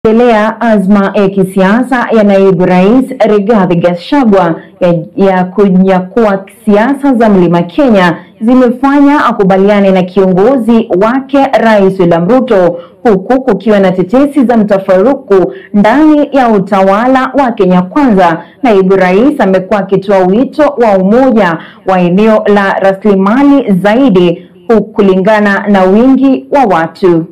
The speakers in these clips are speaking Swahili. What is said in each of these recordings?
endelea azma ya kisiasa ya naibu rais Rigathi Gachagua ya, ya kunyakua siasa za Mlima Kenya zimefanya akubaliane na kiongozi wake Rais William Ruto, huku kukiwa na tetesi za mtafaruku ndani ya utawala wa Kenya Kwanza. Naibu rais amekuwa akitoa wito wa umoja wa eneo la rasilimali zaidi, huku kulingana na wingi wa watu.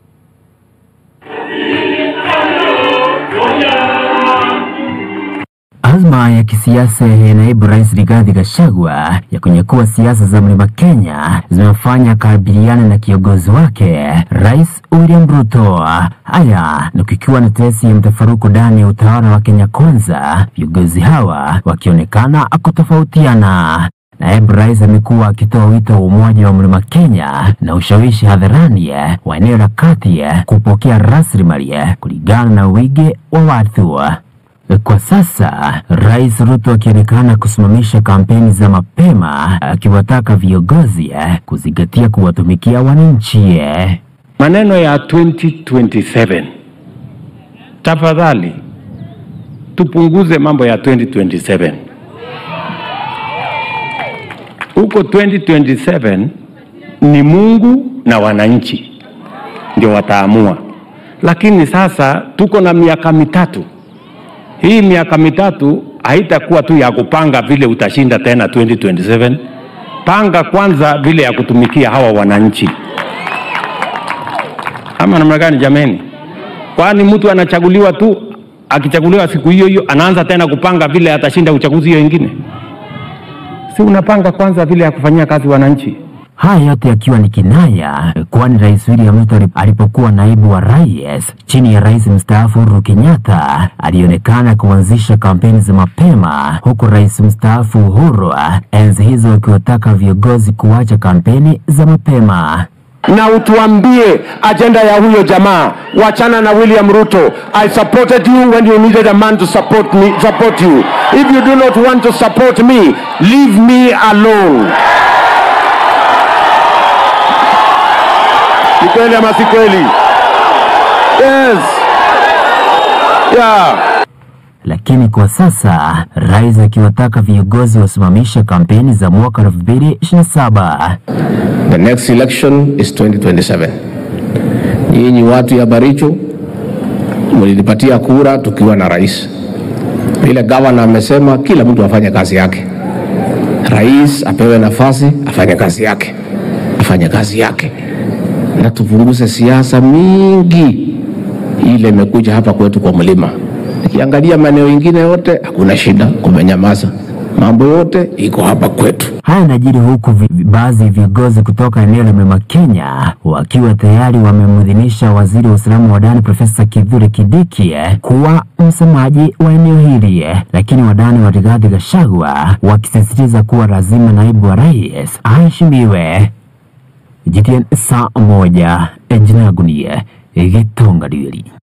Azma ya kisiasa ya naibu rais Rigathi Gachagua ya kunyakua siasa za Mlima Kenya zimefanya kabiliana na kiongozi wake Rais William Ruto. Haya ni kukiwa na tetesi ya mtafaruku ndani ya utawala wa Kenya Kwanza, viongozi hawa wakionekana kutofautiana. Naibu rais amekuwa akitoa wito wa umoja wa Mlima Kenya na ushawishi hadharani wa eneo la kati kupokea rasilimali kulingana na wingi wa watu. Kwa sasa Rais Ruto akionekana kusimamisha kampeni za mapema akiwataka viongozi kuzingatia kuwatumikia wananchi. Maneno ya 2027 tafadhali, tupunguze mambo ya 2027. Huko 2027 ni Mungu na wananchi ndio wataamua, lakini sasa tuko na miaka mitatu hii miaka mitatu haitakuwa tu ya kupanga vile utashinda tena 2027. Panga kwanza vile ya kutumikia hawa wananchi, ama namna gani jameni? Kwani mtu anachaguliwa tu, akichaguliwa siku hiyo hiyo anaanza tena kupanga vile atashinda uchaguzi hiyo ingine? Si unapanga kwanza vile ya kufanyia kazi wananchi? Haya yote yakiwa ni kinaya, kwani Rais William Ruto alipokuwa naibu wa rais chini ya rais mstaafu Uhuru Kenyatta alionekana kuanzisha kampeni za mapema, huku rais mstaafu Uhuru enzi hizo akiwataka viongozi kuacha kampeni za mapema na utuambie ajenda ya huyo jamaa. Wachana na William Ruto. I supported you when you needed a man to support me, support you. If you do not want to support me, leave me alone. Ni kweli ama si kweli? Yes. Yeah. Lakini kwa sasa rais akiwataka viongozi wasimamishe kampeni za mwaka 2027. The next election is 2027. Nyinyi watu ya Baricho mlinipatia kura tukiwa na rais. Vile gavana amesema kila mtu afanye kazi yake. Rais apewe nafasi afanye kazi yake, afanye kazi yake, na tupunguze siasa mingi ile imekuja hapa kwetu kwa mlima. Nikiangalia maeneo ingine yote hakuna shida, kumenyamaza, mambo yote iko hapa kwetu. Haya yanajiri huku baadhi ya viongozi kutoka eneo la Mlima Kenya wakiwa tayari wamemwidhinisha waziri wa usalama wa ndani Profesa Kithure Kindiki kuwa msemaji wa eneo hili, lakini wadani wa Rigathi Gachagua wakisisitiza kuwa lazima naibu wa rais aheshimiwe. GTN saa moja, jina langu ni Gitonga Ndwiri.